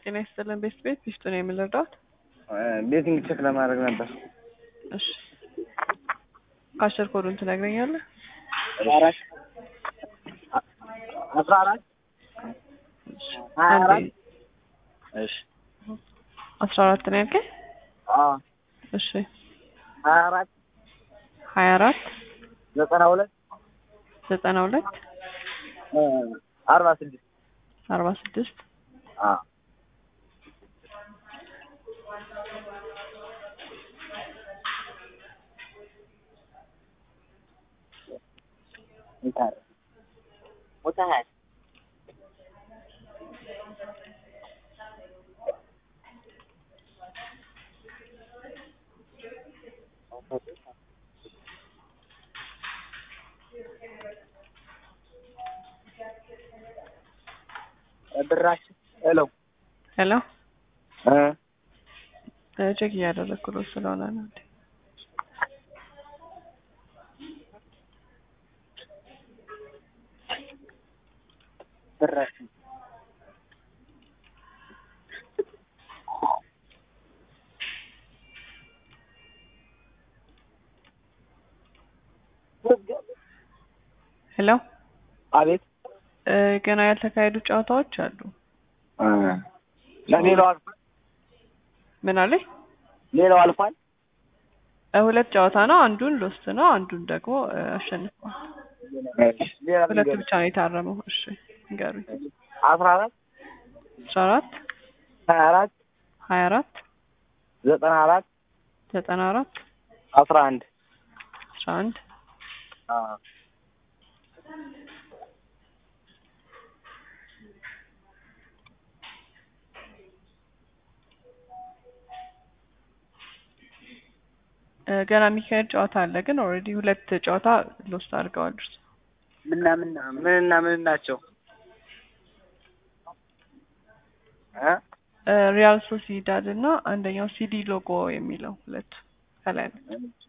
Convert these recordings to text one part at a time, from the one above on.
ጤና ይስጥልን ቤት ቤት ቢስጡ ነው የምንረዳት። ቤቲንግ ቼክ ለማድረግ ነበር። እሺ ካሸር ኮዱን ትነግረኛለህ? አራት አስራ አራት ሀያ አራት አንዴ እሺ አስራ አራት ነው ያልከኝ? አዎ እሺ ሀያ አራት ሀያ አራት ዘጠና ሁለት ዘጠና ሁለት አርባ ስድስት አርባ ስድስት አዎ ሙታሃል ብራችን ሄሎ ሄሎ እ ቼክ እያደረግኩ ነው ስለሆነ ነው። ብራችን ሄሎ አቤት እ ገና ያልተካሄዱ ጨዋታዎች አሉ። ለሌላው አልፏል ምን አለኝ? ሌላው አልፏል እ ሁለት ጨዋታ ነው። አንዱን ሎስት ነው፣ አንዱን ደግሞ እ አሸንፏል። ሌላ ሁለቱ ብቻ ነው የታረመው። እሺ ንገሩኝ። አስራ አራት አስራ አራት ሀያ አራት ሀያ አራት ዘጠና አራት ዘጠና አራት አስራ አንድ አስራ አንድ እ ገና የሚካሄድ ጨዋታ አለ፣ ግን ኦልሬዲ ሁለት ጨዋታ ሎስት አድርገዋል። እርሱ ምና ምና ምንና ምን ናቸው? እ እ ሪያል ሶሲዳድ እና አንደኛው ሲዲ ሎጎ የሚለው ሁለቱ ከላይ ነው።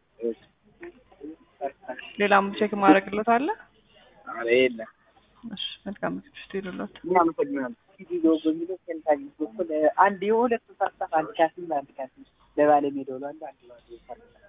ሌላም ቼክ ማድረግሎት አለ። ኧረ የለም። እሺ መልካም ምክትል ይሉሎት እናመሰግናለን። ቪዲዮ በሚለው ሴንታግ በኩል አንድ የሁለት ሳሳፍ አንድ ካስም አንድ ካስም ለባለሜዳው ላሉ አንድ ባለ